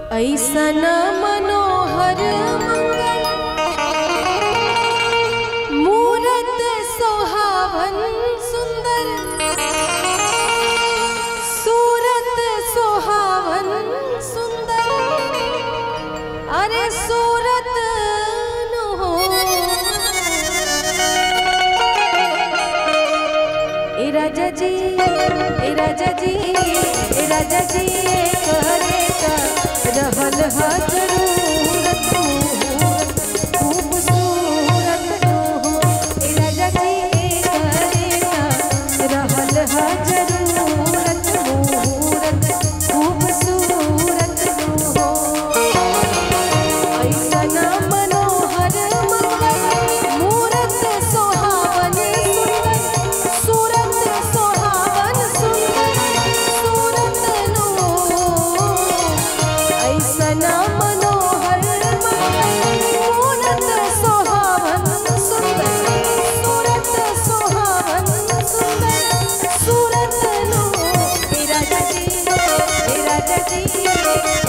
ऐसन मनोहर मंगल मूरत सोहावन सुंदर सूरत सोहावन सुंदर अरे सूरत नु हो ए राजा जी ए राजा जी ए राजा जी करे का रहल ह जरूरत मुहूर्त खूबसूरत हो ए राजा जी करे का रहल ह जरूरत मुहूर्त खूबसूरत हो ऐसन मनोहर मंगल मूरत सोहावन सुंदर सूरत सोहावन सुंदर सूरत नो ऐसन मनोहर मंगल मूरत सोहावन सुंदर सूरत सोहावन सुंदर सूरत नो हे राजा जी हे राजा जी